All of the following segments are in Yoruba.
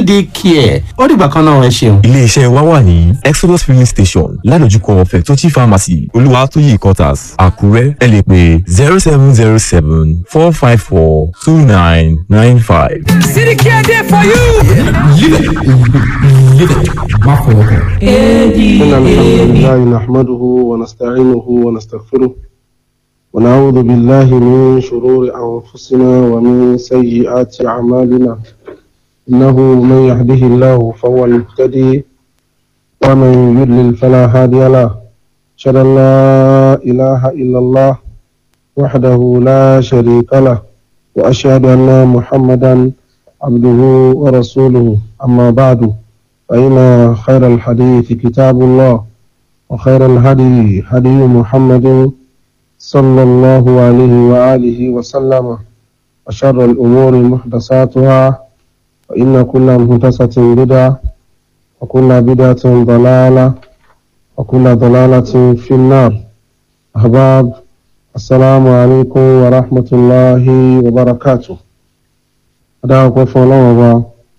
payday care ó dìgbà kan náà ẹ ṣeun. iléeṣẹ́ wa wà ní exodus filling station ládojúkọ fẹ̀tọ́jì pharmacy olúwatóyè quarters àkúrẹ́ ẹ lè pè zero seven zero seven four five four two nine nine five. City Care there for you. live it live it má fọwọ́ kàn. إن الحمد لله نحمده ونستعينه ونستغفره ونعوذ بالله من شرور أنفسنا ومن سيئات أعمالنا إنه من يهده الله فهو المهتدي ومن يضلل فلا هادي له أشهد أن لا إله إلا الله وحده لا شريك له وأشهد أن محمدا عبده ورسوله أما بعد فإن خير الحديث كتاب الله وخير الهدي هدي محمد صلى الله عليه وآله وسلم وشر الأمور محدثاتها وإن كل محدثة بدعة وكل بدعة ضلالة وكل ضلالة في النار أحباب السلام عليكم ورحمة الله وبركاته أدعوكم فالله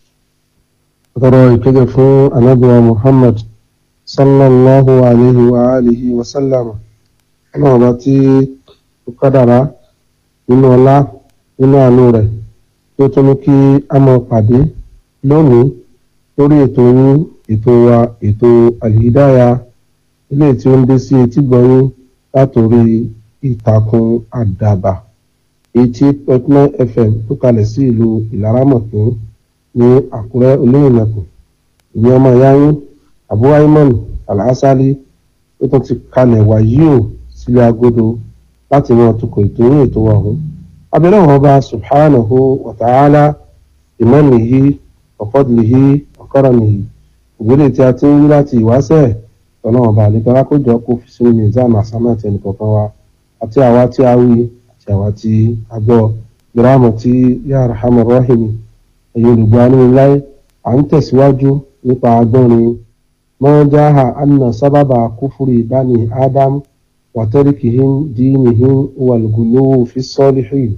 tọrọ ìkẹ́gẹ́ fún anábíwa muhammad sallallahu alayhi wa alihi wa sallam ọlọ́run bá tí ó kádàrá nínú ọlá nínú àánú rẹ̀ tí ó tún ní kí a máa pàdé lónìí lórí ètò yín ètò wa ètò àlìdáyà ilé tí ó ń dé sí etí gbọ̀nyín látòrí ìtàkùn àdàbà eighty point nine fm tó kalẹ̀ sí ìlú ìlaramọ̀kín ní àkúrẹ́ olóyìnbó ìyẹn ọmọ ìyá yín abu ayman alhassali ó tún ti kalẹ̀ wàyí ò sílé agodo láti mọ tukọ̀ ètò yín ètò ọ̀hún abẹ́rẹ́ wọn bá subhanahu wa ta'ala ìmọ̀nìyí ọ̀fọ́dìlìyí ọ̀kọ́rọ̀nìyí ìgbélé tí a ti ń rí láti ìwáṣẹ̀ ọlọ́run ọba àlejò alákòjọ kó fi sínú nìzam àsámà tẹnì kọ̀ọ̀kan wa àti àwa tí a wí àti àwa tí a gbọ́ ìrámọ̀ tí yára hamar rahimi ẹ̀yin olùgbọ́ aníláyé à ń tẹ̀síwájú nípa agbọ́nrin mọ́jáhà anna sábàbà kúfúrì bani adam wàtẹ́ríkìhín dínìhín wàlùgùlówó fi sọ́líhìn.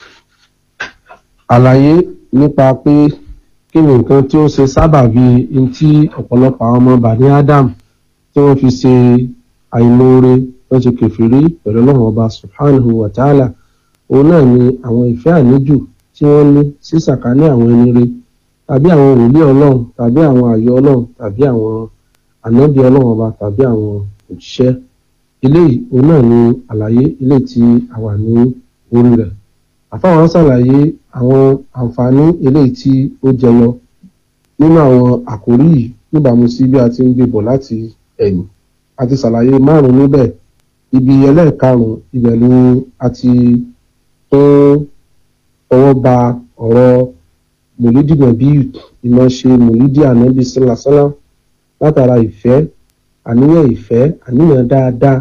àlàyé nípa pé kí ni nǹkan tí ó ṣe sábàbí n tí ọ̀pọ̀lọpọ̀ àwọn ọmọ bani adam tí wọ́n fi ṣe àìmoore wọ́n ṣe kẹfìrí pẹ̀lú ọlọ́run ọba subhanahu wa ta'ala òun náà ni àwọn ìfẹ́ àníjù tí wọ́n ní sí sàkání àwọn ẹni rere tàbí àwọn wòlíì ọlọ́run tàbí àwọn àyọ ọlọ́run tàbí àwọn ànábì ọlọ́run ọba tàbí àwọn òjíṣẹ́ eléyìí òun náà ni àlàyé eléyìí tí a wà ní orí rẹ̀ àfáwọn ṣàlàyé àwọn àǹfààní eléyìí tí ó jẹyọ nínú àwọn àkórí yìí níbàámu sí bí a ti ń gbé bọ̀ láti ẹ̀yìn a ti ṣàlàyé márùn-ún níbẹ̀ ibi ẹlẹ́ẹ̀karùn-ún ibẹ̀ ni a ti tún ọwọ́ ba ọ̀rọ̀ mòlídì nàbí ìmọ̀ ṣe mòlídì ànábì sálásálá látara ìfẹ́ àníyàn ìfẹ́ àníyàn dáadáa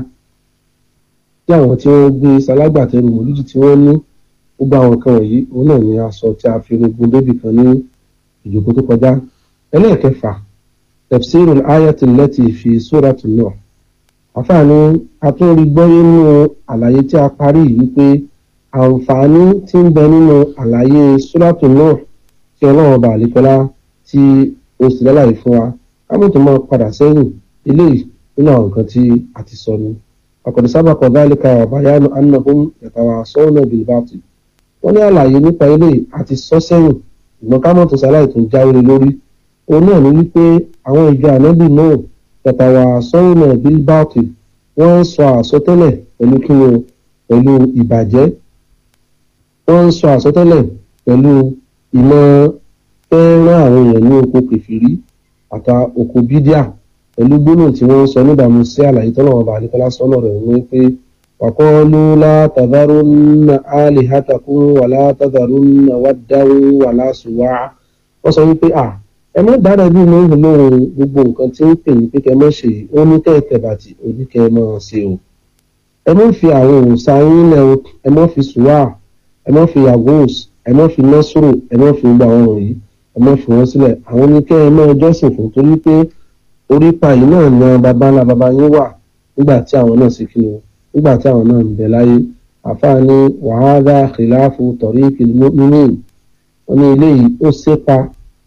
tí àwọn tí wọ́n gbé salágbàtẹ́rù mòlídì tí wọ́n ní gbogbo àwọn kan wọ̀nyí òun náà ni aṣọ tí a fi rogun débì kan ní ìjòkó tó kọjá ẹlẹ́ẹ̀kẹfà tafsirul ayati allati fi suratu Nuh àfààní atúnrí gbọ́yé nínú àlàyé tí a parí yìí pé àǹfààní tí ń bẹ nínú àlàyé súrátù náà tí ọlọ́run ọba àlekọ́lá tí ó sì lálàyé fún wa kámọ́tò máa padà sẹ́yìn eléyìí nínú àwọn nǹkan tí a ti sọ ni. àkọ́dé sábàkọ̀ dálíkà ọ̀báyánu annahum yàtàwà sọ́ọ̀nà bilbati. wọ́n ní àlàyé nípa eléyìí a ti sọ sẹ́yìn ìgbọ́n kámọ́tò sáláì tó jáwé lórí. òun náà ní wípé àwọn ìjọ ànábì náà yàtàwà sọ́ọ̀nà bilbati wọ́n ń sọ àsọtẹ́lẹ̀ pẹ̀lú kí wọn pẹ̀lú ìbàjẹ́ wọ́n ń sọ àsọtẹ́lẹ̀ pẹ̀lú ìmọ̀ fẹ́ràn àwọn èèyàn ní oko kẹfìrí àta oko bídíà pẹ̀lú gbólóhùn tí wọ́n ń sọ níbàámu sí àlàyé tọ́lọ̀ ọba àlekọ́lá sọ́nà rẹ̀ ní pé wàkọ́lù látàdárúnà àlìhàtàkùn wà látàdárúnà wàdáwó wà lásùwà wọ́n sọ wípé à ẹ má dára bí mo ń lóhun gbogbo nǹkan tí ń pè ní pé kẹ mọ́ ṣe ó ní kẹ́ tẹ̀bàtì oníkẹ́ mọ́ ṣe o ẹ má fi àwọn òòṣà yín lẹ o ẹ má fi sùwà ẹ má fi yagos ẹ má fi nọ́sùrù ẹ má fi gbogbo àwọn wọ̀nyí ẹ má fi wọ́n sílẹ̀ àwọn oníkẹ́ ẹ má jọ́sìn fún torí pé orípa yìí náà ni àwọn baba ńlá baba yín wà nígbà tí àwọn náà sì kí wọn nígbà tí àwọn náà ń bẹ láyé àfààní wàhálà kìláàfù tọ̀rí kìlímọ́mìn wọn ní eléyìí ó sépa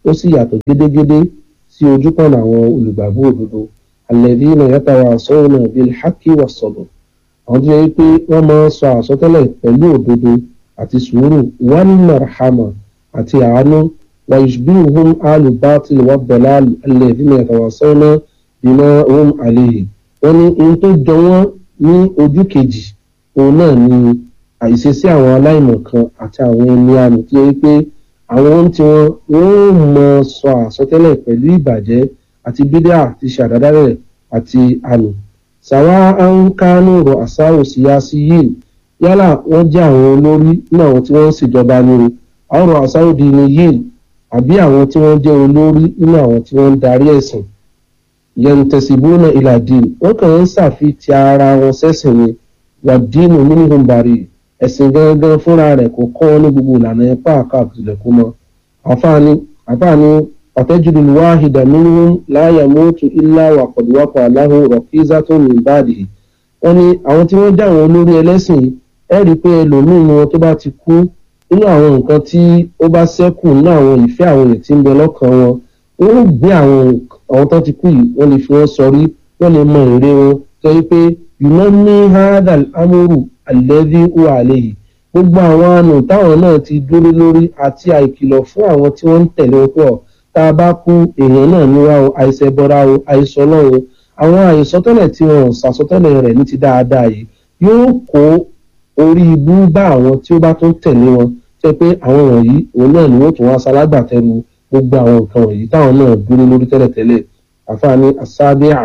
ó sì yàtọ̀ gédégédé sí ojúkọ̀nà àwọn olùgbàgbọ́ òdodo alladhina yatawasawna bil haqqi was sabr àwọn tó yẹ pé wọ́n máa ń sọ àsọtẹ́lẹ̀ pẹ̀lú òdodo àti sùúrù wal marhama àti àánú wa yushbihuhum alu batil wa dalal alladhina yatawasawna bima hum alayhi wọ́n ní ohun tó jọ wọ́n ní ojú kejì òun náà ni àìṣesí àwọn aláìmọ̀kan àti àwọn ẹni àmì tó yẹ pé àwọn ohun tí wọ́n wọ́n mọ sọ àsọtẹ́lẹ̀ pẹ̀lú ìbàjẹ́ àti bídà àti ṣàdádálẹ̀ àti àmì sàwa ànkánú rọ àsáwò síyáṣí yìí yálà wọ́n jẹ́ àwọn olórí ní àwọn tí wọ́n ń ṣèjọba ní o àwọn rọ àsáwò di ni yìí àbí àwọn tí wọ́n jẹ́ olórí nínú àwọn tí wọ́n ń darí ẹ̀sìn yẹntẹsibúnà ìlàdín wọ́n kàn ń ṣàfitì ara wọn sẹ́sìn ni wàdínù nínú bàrí ẹ̀sìn gangan fúnra rẹ̀ kò kọ́ wọn ní gbogbo ìlànà ẹ̀pá àkàbùsílẹ̀ kó mọ́ àfààní àfààní ọ̀tẹ́jùlù wáhìdà nínú láyà mọ́tò ilá wàkọ̀dùwàkọ̀ aláhùn rọ̀kíza tó ní ìbáàdì wọ́n ní àwọn tí wọ́n jẹ́ àwọn olórí ẹlẹ́sìn ẹ̀ rí i pé ẹlòmíín wọn tó bá ti kú nínú àwọn nǹkan tí ó bá ṣẹ́kù nínú àwọn ìfẹ́ àwọn èèyàn tí ń bẹ lọ́kàn wọn wọ́n ó gbé àwọn àwọn tó ti kú yìí wọ́n lè fi wọ́n sọrí wọ́n lè mọ èrè wọn tó yẹ pé yùnà ní hadal amúrù alẹ́bí wà àlẹ́yìí gbogbo àwọn àna táwọn náà ti dúró lórí àti àìkìlọ̀ fún àwọn tí wọ́n ń tẹ̀lé wọn pọ̀ tá a bá kú èèyàn náà níwá o àìsẹ̀bọra o àìsọ̀lọ́ o àwọn àìsọtẹ́lẹ̀ tí wọn ò sàsọtẹ́lẹ̀ rẹ̀ ní ti dáadáa yìí yóò kó orí ibú bá àwọn tí ó bá tún tẹ̀lé wọn tẹ́ pé àwọn wọ̀nyí òun náà ni wọ́n tún wá salágbàtẹ́nu gbogbo àwọn nǹkan wọ̀nyí táwọn náà dúró lórí tẹ́lẹ̀tẹ́lẹ̀ àfààní asábíà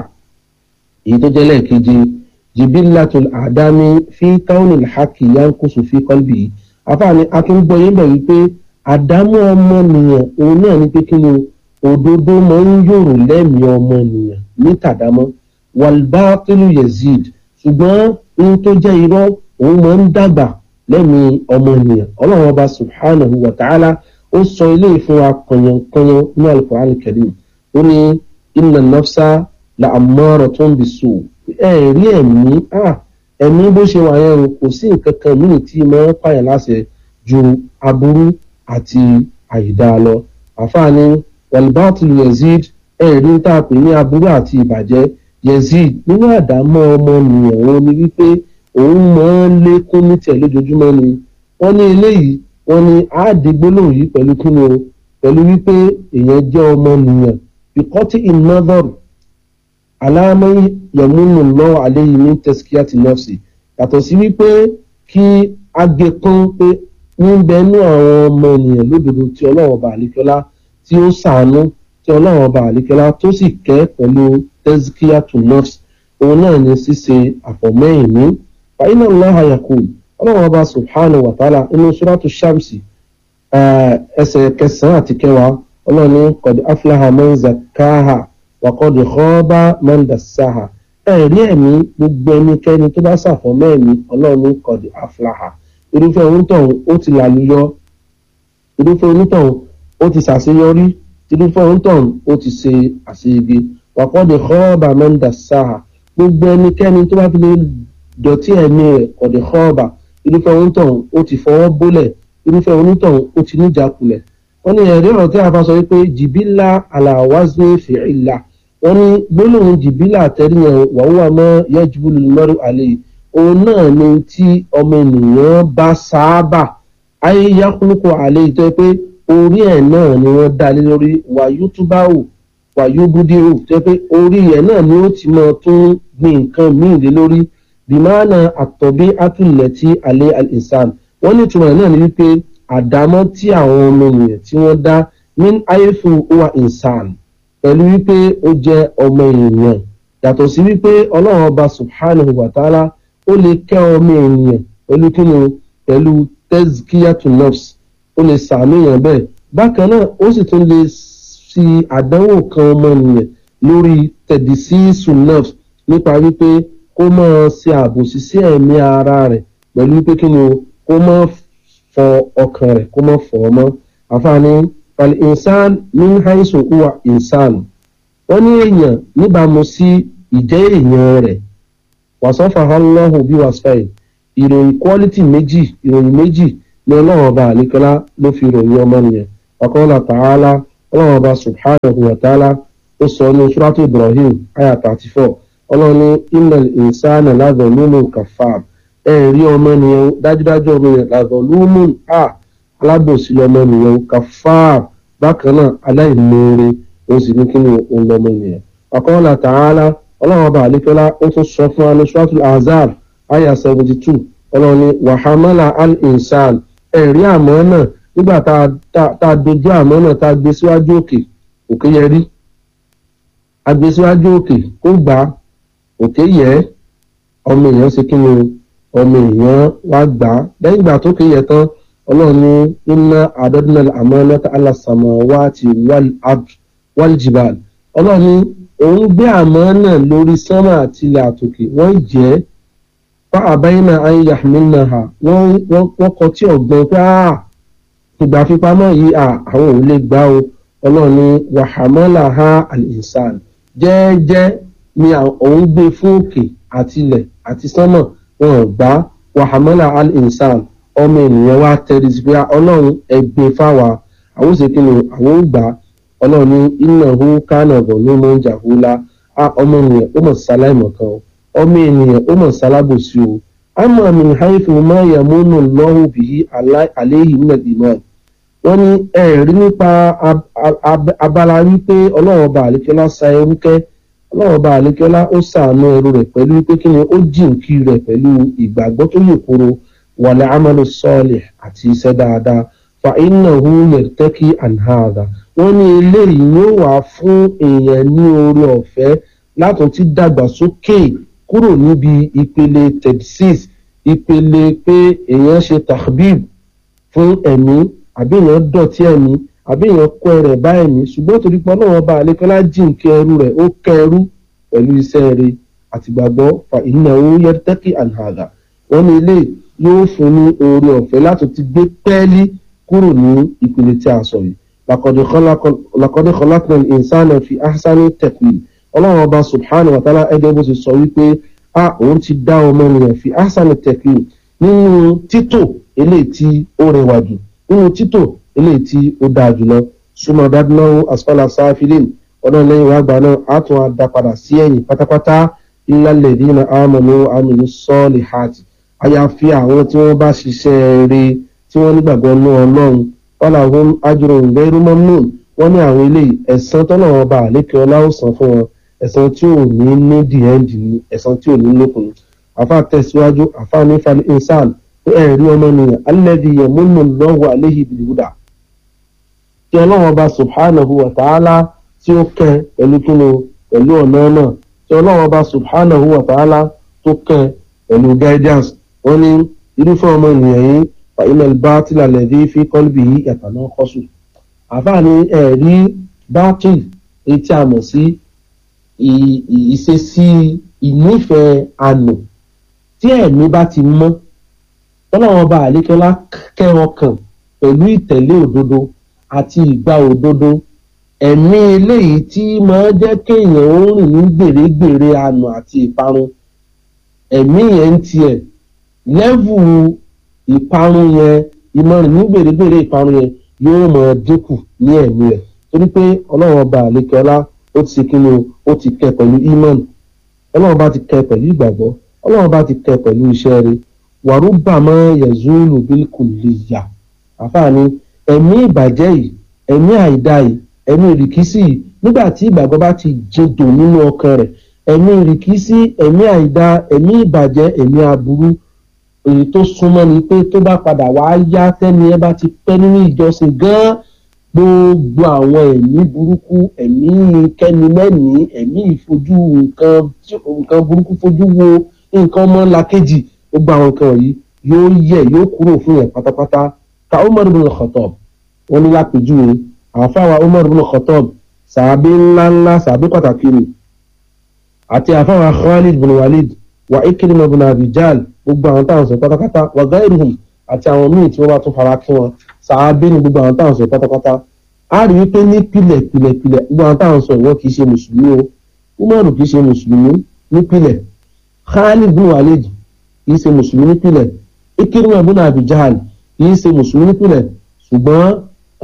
èyí tó jẹ́ lẹ́ẹ̀keje jibilatul adami fi taunil haki yankusu fi kọlbi àfààní akíngbọ́yé bẹ̀ wípé àdámú ọmọnìyàn òun náà ní pé kí ni òdodo máa ń yòrò lẹ́mìí ọmọnìyàn ní tàdámọ́ walbatilu yazid ṣùgbọ́n ohun tó jẹ́ irọ́ òun máa ń dàgbà lẹ́mìí ọmọnìyàn ọlọ́run ọba subhanahu wa ta'ala ó sọ ilé ìfún wa kànyànkànyàn ní alukur'an karim ó ní inna nafsa la ammaratun bisu ẹ rí ẹ̀mí ẹ̀mí bó ṣe wà yẹn kò sí nǹkan kan míì tí máa ń pààyàn láṣẹ ju aburú àti àìdá lọ àfààní walbatul yazid ẹ rí tá a pè ní aburú àti ìbàjẹ́ yazid nínú àdámọ́ ọmọnìyàn òun ni wípé òun máa ń lékún ní tiẹ̀ lójoojúmọ́ ni wọ́n ní eléyìí wọ́n ní àádégbólóhùn yìí pẹ̀lú kíni o pẹ̀lú wípé èèyàn jẹ́ ọmọnìyàn ìkọ́tí ìnádọ́rù aláàmọ́ yẹ̀múnú lọ́wọ́ àléyìn ní tẹ́síkíátì nọ́ọ̀sì yàtọ̀ sí wípé kí agẹkán pé níbẹ̀ẹ́nú àwọn ọmọ ènìyàn lódodo tí ọlọ́run ọba àlékọ́lá tí ó sàánú tí ọlọ́run ọba àlékọ́lá tó sì kẹ́ pẹ̀lú tẹ́síkíátì nọ́ọ̀sì òun náà ní ṣíṣe àfọ̀mẹ́yìn ní fàyínà lọ́hà yakub ọlọ́run ọba subhanahu wa ta'ala inú suratu shamsi ẹsẹ̀ kẹsàn-án àti kẹwàá ọlọ́run ní kọ̀dí aflaha man zakaha wa kọ̀dí khaba man dassaha ẹ̀rí ẹ̀mí gbogbo ẹnikẹ́ni tó bá ṣàfọ̀mọ́ ẹ̀mí ọlọ́run ní kọ̀dí aflaha irúfẹ́ onítọ̀hún ó ti làlúyọ irúfẹ́ onítọ̀hún ó ti ṣàṣeyọrí irúfẹ́ onítọ̀hún ó ti ṣe àṣeyege wa kọ̀dí khaba man dassaha gbogbo ẹnikẹ́ni tó bá fi lè dọ̀tí ẹ̀mí rẹ̀ kọ̀dí khaba irúfẹ́ onítọ̀hún ó ti fọwọ́ bólẹ̀ irúfẹ́ onítọ̀hún ó ti níjàkulẹ̀ wọ́n ní ẹ̀rí ọ̀rọ̀ tí a fa sọ wípé jìbìlà aláwáṣí fìlà wọ́n ní gbólóhùn jìbìlà àtẹ́ríyàn wàhùwà mọ́ yẹ́júbúlù mọ́rù àlẹ́ òun náà ni tí ọmọ ènìyàn bá sáábà ayé yakuluko àlẹ́ ìtọ́ pé orí ẹ̀ náà ni wọ́n dá lé lórí wàyútúbáwò wàyúbúdíwò tẹ́ pé orí ẹ̀ náà ni ó ti mọ tún gbin nǹkan míì lé lórí bìmánà àtọ̀bí àtúlẹ̀tì alẹ́ al-insan wọ́n ní ìtumọ̀ náà ni wípé àdámọ́ tí àwọn ọmọ ènìyàn tí wọ́n dá min ayéfu wa insan pẹ̀lú wípé ó jẹ́ ọmọ ènìyàn yàtọ̀ sí wípé ọlọ́run ọba subhanahu wa ta'ala ó lè kẹ́ ọmọ ènìyàn pẹ̀lú kíni pẹ̀lú tezkiyatu nafs ó lè sàánú èèyàn bẹ́ẹ̀ bákan náà ó sì tún lè fi àdánwò kan ọmọ ènìyàn lórí tẹ̀dísísù nafs nípa wípé kó máa ṣe àbòsí sí ẹ̀mí ara rẹ̀ pẹ̀lú wípé kíni kó máa fọ ọkàn rẹ̀ kó má fọ̀ ọ́ mọ́ àfààní fal insan min haisu huwa insan wọ́n ní èèyàn níbàámu sí ìjẹ́ èèyàn rẹ̀ wàsọ́fà Allahu bí wàsfàì ìròyìn quality méjì ìròyìn méjì ní ọlọ́run ọba àlékọ́lá ló fi ròyìn ọmọ nìyẹn ọ̀kọ́lá ta'ala ọlọ́run ọba subhanahu wa ta'ala ó sọ ní suratu ibrahim aya thirty four ọlọ́run ní innal insana ladhalumun kafar ẹ rí ọmọ nìyẹn dájúdájú ọmọ yẹn ladhalumun a alábòsí lọmọ nìyẹn kafar bákan náà aláìmoore ó sì ní kí ni òun lọmọ nìyẹn ọ̀kọ́lá ta'ala ọlọ́run ọba àlékọ́lá ó tún sọ fún wa ní suratu azar aya seventy two ọlọ́run ní wàhámàlà al-insan ẹ̀rí àmọ́ náà nígbà tá a dojú àmọ́ náà tá a gbé síwájú òkè òkè yẹ rí a gbé síwájú òkè kó gbà á òkè yẹ ọmọ èèyàn ṣe kí ni ọmọ èèyàn wá gbà á lẹ́yìn ìgbà tó kéye tán ọlọ́run ní inna adadna al-amanata ala samawati wal jibal ọlọ́run ní òun gbé àmọ́ náà lórí sánmà àti ilẹ̀ àtòkè wọ́n jẹ́ fa àbáyínà ayé yahmilna ha wọ́n kọ tí ọ̀gbọ́n pé ìgbà fipamọ́ yìí àwọn ò lè gbá o ọlọ́run ní wàhámọ́là ha al-insan jẹ́ẹ́jẹ́ ni òun gbé fún òkè àti ilẹ̀ àti sánmà wọn ò gbá wàhámọ́là al-insan ọmọ ènìyàn wá tẹ́lẹ̀ sí pé ọlọ́run ẹgbẹ́ fáwa àwọn òsèké ni àwọn ò gbà ọlọ́run ní innahu kana zaluman jahula ọmọ ènìyàn ó mọ̀ sáláìmọ̀ kan o ọmọ ènìyàn ó mọ̀ sálábòsí o àmọ́ min haythu ma yamunu Allahu bihi alayhi min al-iman wọ́n ní ẹ̀rí nípa abala wípé ọlọ́run ọba àlékẹ́lá sa ẹrú kẹ́ ọlọ́run ọba àlékẹ́lá ó sàánú ẹrú rẹ̀ pẹ̀lú wípé kí ni ó jìnkí rẹ̀ pẹ̀lú ìgbàgbọ́ tó yè koro wal amalu salih àti iṣẹ́ dáadáa fa innahu yartaki an hadha wọ́n ní eléyìí yóò wá fún èèyàn ní oore ọ̀fẹ́ látún ti dàgbàsókè kúrò níbi ìpele tedsis ìpele pé èèyàn ṣe tahbib fún ẹ̀mí àbí èèyàn dọ̀tí ẹ̀mí àbí èèyàn kọ́ ẹrẹ̀ bá ẹ̀mí ṣùgbọ́n torí pé ọlọ́run ọba àlékọ́lá jìnkẹ́ ẹrú rẹ̀ ó kẹ́ ẹrú pẹ̀lú iṣẹ́ rẹ̀ àtìgbàgbọ́ fa innahu yartaki an hadha wọ́n ní ilé yóò fún ní oore ọ̀fẹ́ látún ti gbé pẹ́ẹ́lí kúrò ní ìpele tí a sọ yìí lakọ́dé kọlákùnrin ìsánà fi ahsani taqwim ọlọ́run ọba subhanahu wa ta'ala ẹgbẹ́ bó ti sọ wípé a òun ti dá ọmọ ènìyàn fi ahsani taqwim nínú títò eléyìí tí ó rẹwà jù nínú títò eléyìí tí ó dáa jùlọ súnmọ́ dáadúnáwó asfala sáfìlín ọdún lẹ́yìn wàá gbà náà á tún á dá padà sí ẹ̀yìn pátápátá illal ladina amanu aminu salihati àyàfi àwọn tí wọ́n bá ṣiṣẹ́ rere tí wọ́n nígbàgbọ́ ní ọlọ́run ọlọ́run ajurun ghairu mamnun wọ́n ní àwọn eléyìí ẹ̀san tọ́lọ́run ọba àlékè ọlá ó san fún wọn ẹ̀san tí ò ní ní dìẹ́ǹdì ní ẹ̀san tí ò ní lókun àfa tẹ̀síwájú àfa ní fal insan pé ẹ̀ rí ọmọ nìyẹn alladhi yamunnu Allahu alayhi bil huda tí ọlọ́run ọba subhanahu wa ta'ala tí ó kẹ́ pẹ̀lú kíni pẹ̀lú ọ̀nà náà tí ọlọ́run ọba subhanahu wa ta'ala tó kẹ́ pẹ̀lú guidance wọ́n ní irúfẹ́ ọmọ ènìyàn yìí fàyínà bátìlà lẹ́dí fi kọ́lbì yìí yàtọ̀ náà kọ́sù àfààní ẹ̀rí bátìl etí a mọ̀ sí ìṣesí ìnífẹ̀ẹ́ àná tí ẹ̀mí bá ti mọ́ tọ́lọ́wọ́n bá àlékọ́lá kẹ́ ọkàn pẹ̀lú ìtẹ̀lé òdodo àti ìgbà òdodo ẹ̀mí eléyìí tí máa jẹ́ kéèyàn ó rìn ní gbèrègbèrè àná àti ìparun ẹ̀mí yẹn ń tiẹ̀ lẹ́vù ìparun yẹn ìmọ̀ràn ní gbèrègbèrè ìparun yẹn yóò mọ̀ dínkù ní ẹ̀mí rẹ̀ torí pé ọlọ́run ọba àlékẹ́ọ́lá ó ti kíni ó ti kẹ́ pẹ̀lú imọ̀n ọlọ́run ọba ti kẹ́ pẹ̀lú ìgbàgbọ́ ọlọ́run ọba ti kẹ́ pẹ̀lú iṣẹ́ rẹ̀ wàrúbà mọ́ yẹ̀zúlù bílkù lè yà àfààní ẹ̀mí ìbàjẹ́ yìí ẹ̀mí àìdá yìí ẹ̀mí ìrìkísí yìí nígbà tí ìgbàgbọ́ bá ti jẹdò nínú ọkàn rẹ̀ ẹ̀mí ìrìkísí ẹ̀mí àìdá ẹ̀mí ìbàjẹ́ ẹ̀mí aburú èyí tó súnmọ́ ni pé tó bá padà wá yá tẹ́ni ẹ bá ti pẹ́ nínú ìjọsìn gan-an gbogbo àwọn ẹ̀mí burúkú ẹ̀mí kẹ́nimẹ́ni ẹ̀mí ìfojú nǹkan burúkú fojú wo nǹkan ọmọlàkejì gbogbo àwọn nǹkan yìí yóò yẹ yóò kúrò fún yẹn pátápátá ka Umar ibn Khattab wọn ní lápèjúwe àfáwà Umar ibn Khattab sàbí ńláńlá sàbí pàtàkì rẹ̀ àti àfáwà Khalid ibn Walid wa Ikrima ibn Abi Jahl gbogbo àwọn táwọn sọ pátápátá wa ghayruhum àti àwọn míì tí wọ́n bá tún fara kí wọn sàábé ni gbogbo àwọn táwọn sọ pátápátá a rí wípé ní pilẹ̀ pilẹ̀ pilẹ̀ gbogbo àwọn táwọn sọ ìwọ kìí ṣe mùsùlùmí o umaru kìí ṣe mùsùlùmí ní pilẹ̀ khalid bin walid kìí ṣe mùsùlùmí ní pilẹ̀ ikirima bin abi jahal kìí ṣe mùsùlùmí ní pilẹ̀ ṣùgbọ́n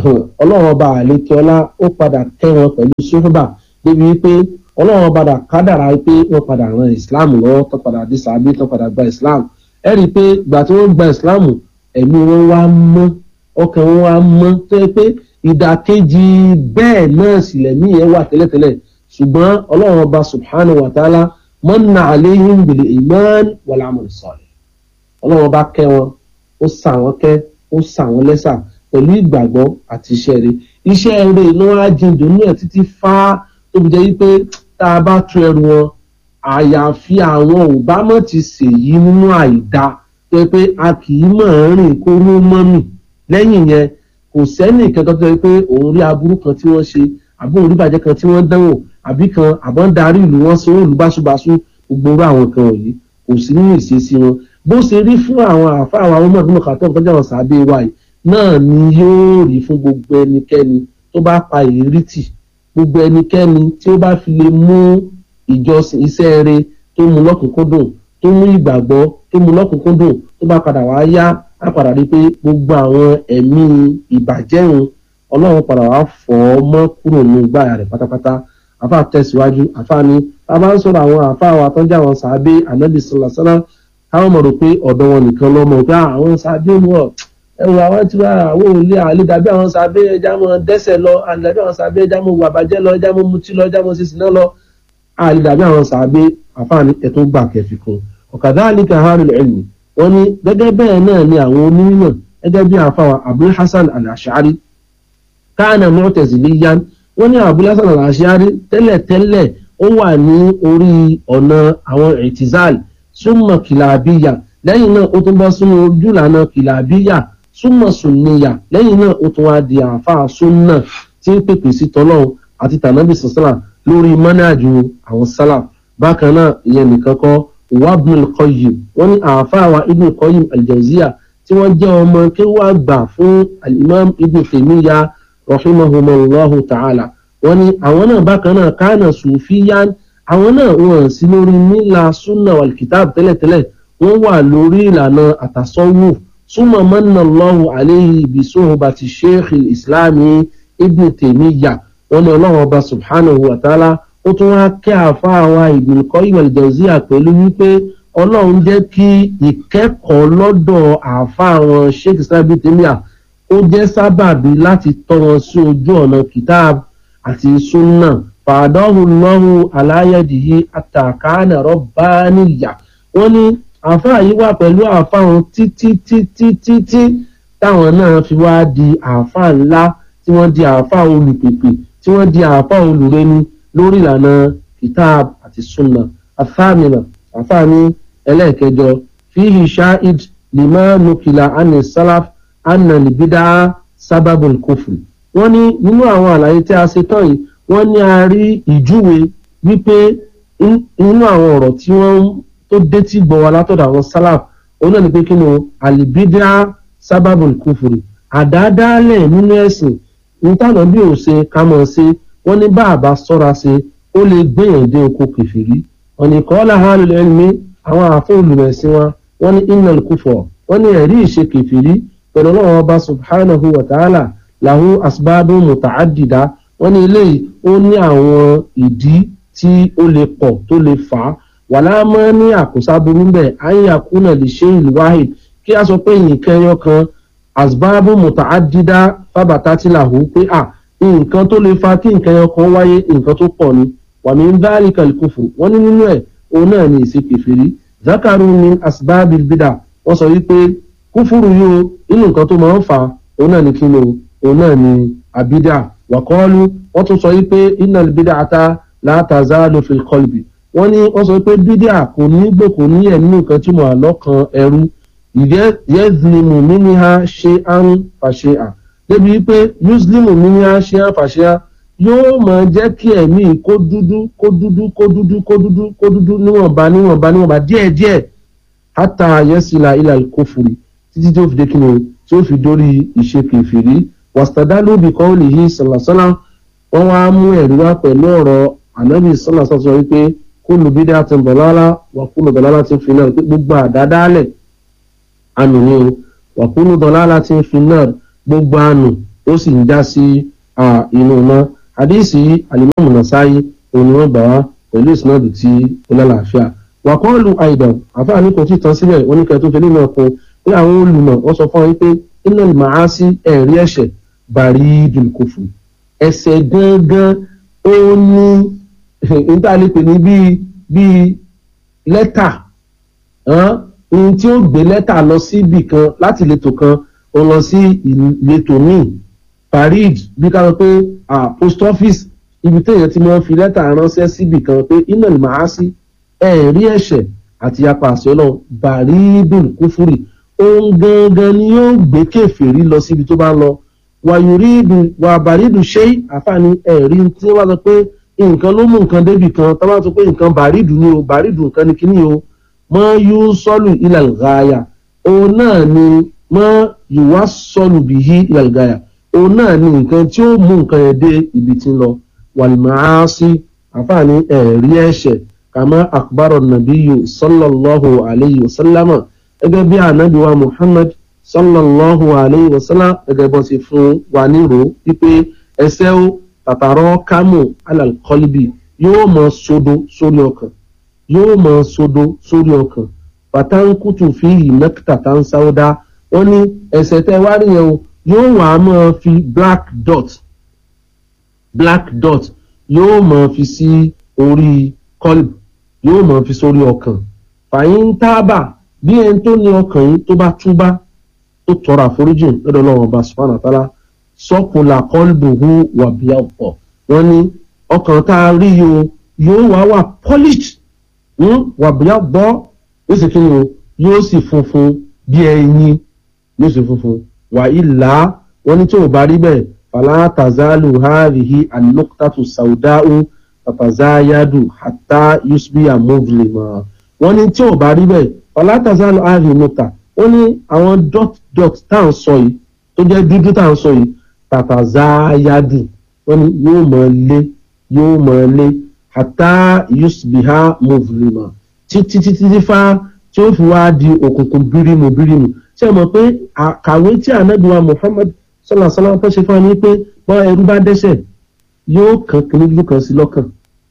ọlọ́run ọba àlékiọlá ó padà kẹ́ wọn pẹ̀lú sùhùbà débi wípé ọlọ́run padà kádàrá pé wọ́n padà ran islam lọ́wọ́ tó padà dé sàbí tó padà gba islam ẹ rí i pé ìgbà tí wọ́n gba islam ẹ̀mí wọn wá mọ́ ọkàn wọn wá mọ́ tó yẹ pé ìdàkejì bẹ́ẹ̀ náà sì lẹ̀mí yẹn wà tẹ́lẹ̀tẹ́lẹ̀ ṣùgbọ́n ọlọ́run ọba subhanahu wa ta'ala mọ́nà àléhìn bìlẹ̀ iman wal amal salih ọlọ́run ọba kẹ́ wọn ó sà wọ́n kẹ́ ó sà wọ́n lẹ́sà pẹ̀lú ìgbàgbọ́ àti iṣẹ́ rẹ̀ iṣẹ́ rẹ̀ iná wá jíjò ní ẹ̀ títí fá tó fi jẹ́ wípé tá a bá tú ẹrù wọn àyàfi àwọn òbámọ̀ ti ṣèyí nínú àìda tó yẹ pé a kì í mọ̀ ọ́n rìn kó ló mọ́ mì lẹ́yìn yẹn kò sẹ́nì kankan tó yẹ pé òun rí aburú kan tí wọ́n ṣe àbí òun rí bàjẹ́ kan tí wọ́n dánwò àbí kan àbọ̀ ń darí ìlú wọn sanwó ìlú báṣubàṣu gbogbo orú àwọn kan wọ̀nyí kò sí nínú ìṣesí wọn bó ṣe rí fún àwọn àfa àwọn ọmọ ìdúnnà kàtọ́ nǹkan jẹ́ àwọn sàbẹ̀ wa yìí náà ni yóò rí fún gbogbo ẹnikẹ́ni tó bá pa ìrírí tì gbogbo ẹnikẹ́ni tí ó bá fi lè mú ìjọsìn iṣẹ́ rẹ̀ tó mú lọ́kùnkúndùn tó mú ìgbàgbọ́ tó mú lọ́kùnkúndùn tó bá padà wá yá á padà rí pé gbogbo àwọn ẹ̀mí ìbàjẹ́hun ọlọ́run padà wá fọ́ ọ mọ́ kúrò ní gbáyà rẹ̀ pátápátá àfa tẹ̀síwájú àfa ni a bá ń sọ̀rọ̀ àwọn àfa wa tó ń jẹ́ àwọn sàábé ànábì sọ̀lá sọ́lá káwọn mọ̀ rò pé ọ̀dọ̀ wọn nìkan lọ́mọ pé àwọn sàábé wọ̀ ẹwù àwọn tí wàá àwọn òlé àlè dàbí àwọn sàábé ẹja mọ dẹ́sẹ̀ lọ àlè dàbí àwọn sàábé ẹja mọ wàbàjẹ́ lọ ẹja mọ mutí lọ ẹja mọ sísìnà lọ àlè dàbí àwọn sàábé àfààní ẹ̀tọ́ gbà kẹfì kan ọ̀kadà àlìkà harul ẹ̀mí wọn ni gẹ́gẹ́ bẹ́ẹ̀ náà ni àwọn onímọ̀ gẹ́gẹ́ bí àfàwà abdul hasan al-ashari káànà mu'taziliyan wọn ní abdul hasan al-ashari tẹ́lẹ̀tẹ́lẹ̀ ó wà ní orí ọ̀nà àwọn ìtìzáàlì súnmọ̀ kìlàbíyà lẹ́yìn náà ó tún bọ́ sínú ojúlànà kìlàbíyà súnmọ̀ sùnìyà lẹ́yìn náà ó tún wá di àáfàá súnà tí ń pèpè sí tọ́lọ́hún àti tànàbì sọ̀sọ́là lórí mọ́nájú àwọn sálà bákan náà ìyẹn nìkan kọ́ wabnul qayyim wọ́n ní àáfàá wa ibn qayyim aljawziya tí wọ́n jẹ́ ọmọ kí wọ́n gbà fún alimam ibn taymiya rahimahumallahu ta'ala wọ́n ní àwọn náà bákan náà kánà sùfíyàn àwọn náà wọ́n sí lórí nílà súnà wàlkìtàb tẹ́lẹ̀tẹ́lẹ̀ wọ́n wà lórí ìlànà àtàsọ́wò súnmọ́ mọ́nà lọ́hùn àléyìn ibi sóhun bá ti sheikh islami ibn tèmíyà wọ́n ní ọlọ́run ọba subhanahu wa ta'ala ó tún wá kẹ́ àfa àwa Ibn Qayyim al-Jawziyya pẹ̀lú wípé ọlọ́run jẹ́ kí ìkẹ́kọ̀ọ́ lọ́dọ̀ àfa àwọn sheikh islam ibn tèmíyà ó jẹ́ sábàbí láti tọ́ wọn sí ojú ọ̀nà kìtàb àti súnà fàdọ́hùn lọ́hùn aláyẹ̀dìyí àtàkánà rọ́bánìyà wọ́n ní àáfàá yìí wà pẹ̀lú àáfàá wọn títí títí títí táwọn náà fi wá di àáfàá ńlá tí wọ́n di àáfàá olùpèpè tí wọ́n di àáfàá olùrẹ́ni lórí ìlànà kitab àti sunna afáàmìnà àáfàá ní ẹlẹ́ẹ̀kẹjọ fihi shahid lima nukila ani salaf anna libida sábàbùl kufri wọ́n ní nínú àwọn àlàyé tí a ṣe tán yìí wọ́n ní a rí ìjúwe wípé nínú àwọn ọ̀rọ̀ tí wọ́n tó dé tí gbọ́ wa látọ̀dọ̀ àwọn salaf òun náà ni pé kí ni o alibida sábàbùl kufri àdáadáalẹ̀ nínú ẹ̀sìn nítànà bí ò ṣe ká mọ̀ ṣe wọ́n ní bá àbá sọ́ra ṣe ó lè gbéyàn dé oko kẹfìrí ọ̀nà ìkọ́lá hàn lẹ́nu àwọn àfún olùmẹ̀sìn wa wọ́n ní innal kufra wọ́n ní ẹ̀rí ìṣe kẹfìrí pẹ̀lú ọlọ́run ọba subhanahu wa ta'ala lahu asbabun muta'addida wọ́n ní eléyìí ó ní àwọn ìdí tí ó lè pọ̀ tó lè fà á wàlá mọ́ ní àkósáburú bẹ́ẹ̀ ayakuna lè ṣe ìlú wahid kí a sọ pé nǹkan ẹyọ kan asbábù muta'addida fábàtátìláhù pé à nǹkan tó lè fa kí nǹkan ẹyọ kan wáyé nǹkan tó pọ̀ ni wàmí ń dárí kàlíkùfù wọ́n ní nínú ẹ̀ òun náà ní ìṣe kèfèrí zakaru ní asbábì bídà wọ́n sọ wípé kúfúrú yóò nínú nǹkan tó máa ń fà òun náà ní kí ni òun náà ní àbídà wàkọ́ọ́lù wọ́n tún sọ wípé innal bid'ata la tazalu fil qalbi wọ́n ní wọ́n sọ pé bídíà kò ní gbò kò ní ẹ̀ nínú nǹkan tí mo à lọ́kàn ẹrú yẹ́zlimu mímíhá ṣe án fàṣẹ à débi wípé yuzlimu mímíhá ṣe án fàṣẹ à yóò máa jẹ́ kí ẹ̀mí kó dúdú kó dúdú kó dúdú kó dúdú kó dúdú níwọ̀nba níwọ̀nba níwọ̀nba díẹ̀díẹ̀ hátà yẹ́sìlá ilà kófùrì títí tó fi dé kí ni tó fi dórí ìṣe kèfèrí wàstàdálù bìkọ́ lè yí sàlàsálà wọ́n wá mú ẹ̀rí wá pẹ̀lú ọ̀rọ̀ ànábì sàlàsálà sọ wípé kúlù bídà ti dọ̀lálà wà kúlù dọ̀lálà ti fi náà pé gbogbo àdádálẹ̀ ànú ni o wà kúlù dọ̀lálà ti fi náà gbogbo ànú ó sì ń já sí inú iná àdéhìsí alimami nasayi òun ni wọ́n gbà wá pẹ̀lú ìsinádù tí ó lálàáfíà wàkọ́ọ̀lù àìdàn àfáàní kò tí ì tán síbẹ̀ oníkẹ́ tó fẹ́lẹ́ náà kún pé àwọn olùmọ̀ wọ́n sọ fún wọn pé iná màá sí ẹ̀rí ẹ̀ṣẹ̀ bàrí dùnkùfù ẹ̀ṣẹ̀ gangan ó ní ìtàlẹ́pẹ̀ ní bíi bíi lẹ́tà ohun tí ó gbé lẹ́tà lọ sí ibì kan láti ìletò kan ó lọ sí ìletò míì parid bí ká sọ pé post office ibi téèyàn ti máa ń fi lẹ́tà ránṣẹ́ síbì kan pé iná màá sí ẹ̀rí ẹ̀ṣẹ̀ àti apá àṣẹ ọlọ́run bàrídùn kúfúrì ohun gangan ni yóò gbé kèfèrí lọ síbi tó bá ń lọ wàyùrídù wà bàrídù ṣé àfààní ẹ̀rí tí wọ́n sọ pé nǹkan ló mú nǹkan débì kan tó bá sọ pé nǹkan bàrídù ni o bàrídù nǹkan ni kíní o mọ́ yóò sọ́lù ilal ghaya òun náà ni mọ́ yòówá sọ́lù bìí ilal ghaya òun náà ni nǹkan tí ó mú nǹkan yẹn dé ibi tí ń lọ wàlmáàsì àfààní ẹ̀rí ẹ̀ṣẹ̀ kàmá àkbárọ̀ nàbíyù sallallahu alayhi wa sallama gẹ́gẹ́ bí ànábì wa muhammad sallallahu alayhi wa sallam gẹ́gẹ́ bó ti fún wa nírò wípé ẹsẹ̀ ó tàtàrọ́ kámù alalkọ́líbì yóò mọ sodo sórí ọkàn yóò mọ sodo sórí ọkàn pàtàkùtù fi ìmẹ́kìtà tá ń sáwọ́dá wọ́n ní ẹsẹ̀ tẹ́ wá rí yẹn o yóò wà á máa fi black dot black dot yóò máa fi sí orí kọ́lb yóò máa fi sórí ọkàn fàyín tábà bí ẹni tó ní ọkàn yìí tó bá túbá tó tọrọ àforíjì lọ́dọ̀ ọlọ́run ọba subhanahu wa ta'ala sọ́kùnlà kọ́lbùhù wà bí ọ̀pọ̀ wọ́n ní ọkàn tá a rí yìí o yóò wá wà polished wà bí ọ̀pọ̀ yóò sì kíni o yóò sì funfun bí ẹyin yóò sì funfun wà ìlà wọ́n ní tí ò bá rí bẹ́ẹ̀ fàlà tazalu hàrìhì alókùtàtù sàwùdáhù tàtàzáyádù hàtà yusbiya muvlima wọ́n ní tí ò bá rí bẹ́ẹ̀ fàlà tazalu hàrìhì nùtà ó ní àwọn dot dot tá à ń sọ yìí tó jẹ́ dúdú tá à ń sọ yìí tàtàzáyádù wọ́n ní yóò mọ̀ lé yóò mọ̀ lé hàtà yusbiha muvlima títí títí fá tí ó fi wá di òkùnkùn bírímù bírímù ṣe mọ̀ pé àkàwé tí ànábìwá Muhammad sọlá sọlá tó ṣe fún wa ní pé bọ́ ẹrú bá dẹ́ṣẹ̀ yóò kàn kíní dúdú kan sí lọ́kàn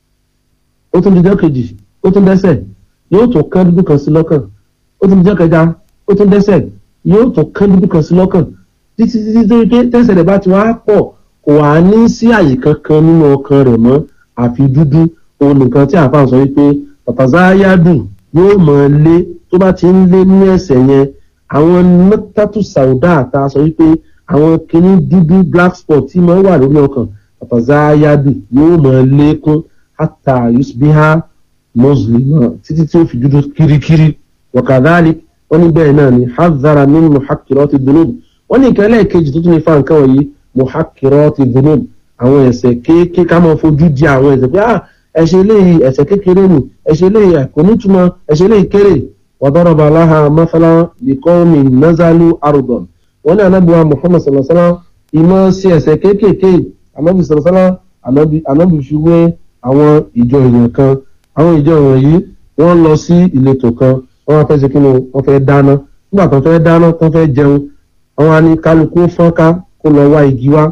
ó tún dijọ́ kejì ó tún dẹ́ṣẹ̀ yóò tún kán dúdú kan sí lọ́kàn ó tún dijọ́ kẹta ó tún dẹ́ṣẹ̀ yóò tún kán dúdú kan sí lọ́kàn títí títí tó pé tẹ́ṣẹ̀ rẹ̀ bá ti wá pọ̀ kò wá ní sí àyè kankan nínú ọkàn rẹ̀ mọ́ àfi dúdú òun nìkan tí àfa sọ wípé pàtàzáyádùn yóò mọ̀ lé tó bá ti ń lé ní ẹ̀ṣẹ̀ yẹn àwọn mẹ́tàtù sàúdà àta sọ wípé àwọn kinní dúdú black spot tí máa ń wà lórí ọkàn àtàzáyádù yóò máa lékún hátà yusbiha mùsùlùmá títí tí ó fi dúdú kirikiri wàkàdálì wọn ní bẹ́ẹ̀ náà ni hazara min muhakkirati dunub wọn ní ìkẹlẹ kejì tó tún ní fa nǹkan wọ̀nyí muhakkirati dunub àwọn ẹ̀ṣẹ̀ kéékèé ká máa fojú di àwọn ẹ̀ṣẹ̀ pé ah ẹ̀ṣẹ̀ eléyìí ẹ̀ṣẹ̀ kékeré ni ẹ̀ṣẹ̀ eléyìí kò nítumọ̀ ẹ̀ṣẹ̀ eléyìí kéré wàdọ́rọ̀bà aláha mọ́sálá bìkọ́mi nazalu arudon wọ́n ní anábìwá muhammad sallasala ìmọ̀ sí ẹ̀sẹ̀ kéékèèké anábì sallasala anábì fi wé àwọn ìjọ èèyàn kan àwọn ìjọ èèyàn yìí wọ́n lọ sí ìletò kan wọ́n wá fẹ́ ṣe kíni wọ́n fẹ́ dáná nígbà tó fẹ́ dáná tó fẹ́ jẹun wọ́n wá ní kálukú fọ́nká kó lọ wá igi wá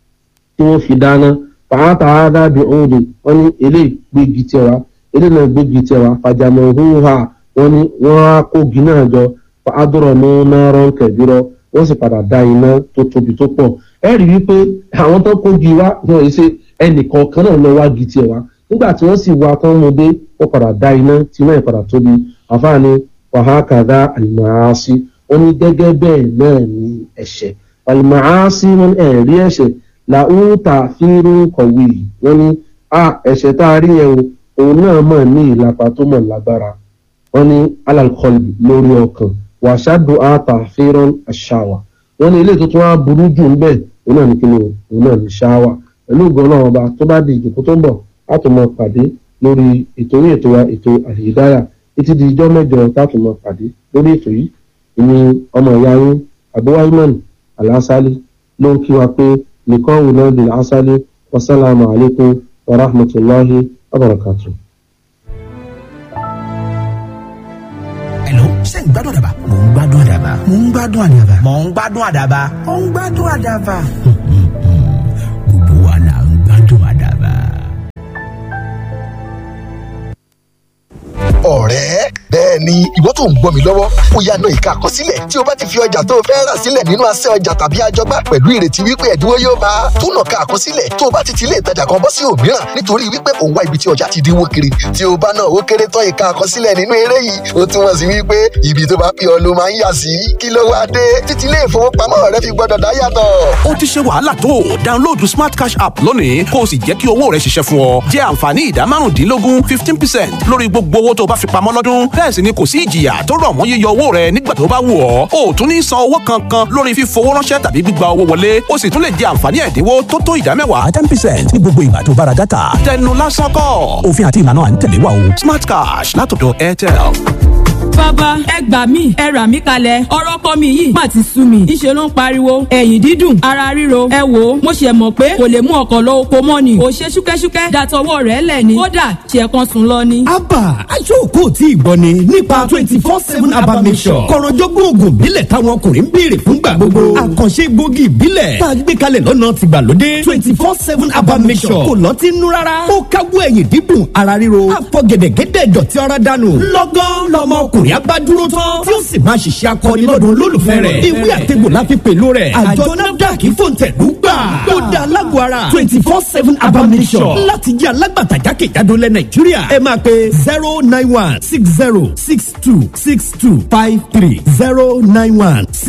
tí wọ́n fi dáná pàápàá dábì òòlù wọ́n ní eléyìí gbégi tiẹ̀ wá eléyìí náà gbégi tiẹ̀ wá fàjàmọ̀ òhùnhà wọ́n ní wọ́n á kógi náà jọ fàádùrọ̀ ní náírà kẹ̀bírọ̀ wọ́n sì padà dá iná tó tóbi tó pọ̀ ẹ rí i wípé àwọn tó kógi wá wọn yìí ṣe ẹnìkan kan náà lọ wá gi tiẹ̀ wá nígbà tí wọ́n sì wá tán mo dé wọ́n padà dá iná tí iná yìí padà tóbi àfáàní wàhákàdá àlùmáàsí wọ́n ní gẹ́gẹ́ bẹ́ẹ̀ náà ní ẹ̀ṣẹ̀ àlùmáàsí wọn ẹ̀ rí ẹ̀ṣẹ̀ làwùtà fírú kọ̀wé wọ́n ní a ẹ̀ṣẹ̀ tá a rí yẹn o òun náà mọ̀ ní ìlàpá tó mọ̀ lágbára wọ́n ní alalkọlù lórí ọkàn wàṣádùn àtà fẹ́ràn àṣàwà wọ́n ní ilé tuntun á burú jù ń bẹ̀ òun náà ní kíni o òun náà ní ṣáwà pẹ̀lú ògbọ́n náà ọba tó bá di ìjòkó tó ń bọ̀ láti mọ pàdé lórí ètò orí ètò wa ètò àlèyédáyà títí di ijọ́ mẹ́jọ láti mọ pàdé lórí ètò yìí ìní ọmọ ìyá yín abúwáyímọ̀nì alásálí ló ń kí wa pé nìkan wù náà di alásálí wasalaamu alaykum wa rahmatulahi wa barakatuh. Hello, ṣé ń gbádùn àdàbà? Mò ń gbádùn àdàbà. Mò ń gbádùn àdàbà. Mò ń gbádùn àdàbà. Mò ń gbádùn àdàbà. ni ìwọ tó ń gbọ́ mi lọ́wọ́ ó yá na ìka àkọsílẹ̀ tí o bá ti fi ọjà tó o fẹ́ rà sílẹ̀ nínú asẹ́ ọjà tàbí àjọgbá pẹ̀lú ìrètí wípé ẹ̀dínwó yóò bá a tún nàka àkọsílẹ̀ tó o bá ti ti ilé ìtajà kan bọ́ sí òmíràn nítorí wípé òun wá ibi tí ọjà ti dínwó kiri tí o bá náà ó kéré tán ìka àkọsílẹ̀ nínú eré yìí ó túmọ̀ sí wípé ibi tó bá pè ọ́ ló máa ń yà sí kí ló wá dé títí ilé ìfowópamọ́ rẹ fi gbọ́dọ̀ dá yàtọ̀. ó ti ṣe wàhálà tó download smart cash app lónìí kó o sì jẹ́ kí owó rẹ ṣiṣẹ́ fún ọ jẹ́ àǹfààní ìdá márùndínlógún fifteen percent lórí gbogbo owó tó bá fi pamọ́ lọ́dún bẹ́ẹ̀ sì ni kò sí ìjìyà tó rọ̀ mọ́ yíyọ owó rẹ nígbà tó bá wù ọ́ o ò tún ní san owó kankan lórí fífowó ránṣẹ́ tàbí gbígba owó wọlé o sì tún lè jẹ àǹfààní ẹ̀dínwó tó tó ìdá mẹ́wàá ten percent ní gbogbo ìgbà tó bá ra dátà tẹnu lásán kọ́ òfin àti ìlànà à ń tẹ̀lé wa o smart cash látọ̀dọ̀ airtel. bàbá ẹ gbà mí ẹ rà mí kalẹ̀ ọ̀rọ̀ kọ́ mi yìí má ti sú mi ńṣe ló ń pariwo ẹ̀yìn dídùn ara ríro ẹ wò ó mo ṣe mọ̀ pé kò lè mú ọkọ̀ lọ oko mọ́ ni kò ṣe ṣúkẹ́ṣúkẹ́ dàtọwọ́ rẹ̀ lẹ̀ ni kódà ṣe kan sùn lọ ni. abba aṣọ́kò tí ìgbọ́ ni nípa twenty four seven abba mission kọ̀rọ̀jọ́gbọ́n oògùn ìbílẹ̀ táwọn ọkùnrin ń béèrè fúngbà gbogbo àkànṣe gbòógì ìbílẹ̀ tá a gbé kalẹ̀ lọ́nà tìgbàlódé twenty four seven abba mission kò lọ́ọ́ ti nú rárá ó káwọ́ ẹ̀yìn dídùn ara ríro àfọ̀gẹ̀dẹ̀gẹ̀dẹ̀ dọ̀tí ara dànù lọ́gán lọ́mọ ọkùnrin abá dúró tán tí ó sì máa ṣiṣẹ́ akọni lọ́dún olólùfẹ́ rẹ̀ ìwé àtẹ̀gbò la fi pẹ̀lú rẹ̀ àjọ nafdac fòǹtẹ̀lú gbà ó da alágbó ara twenty four seven abba mission láti jẹ́ alágbàtà jákèjádò lẹ̀ nàìjíríà ẹ máa pe zero nine one six zero six two six two five three zero nine one six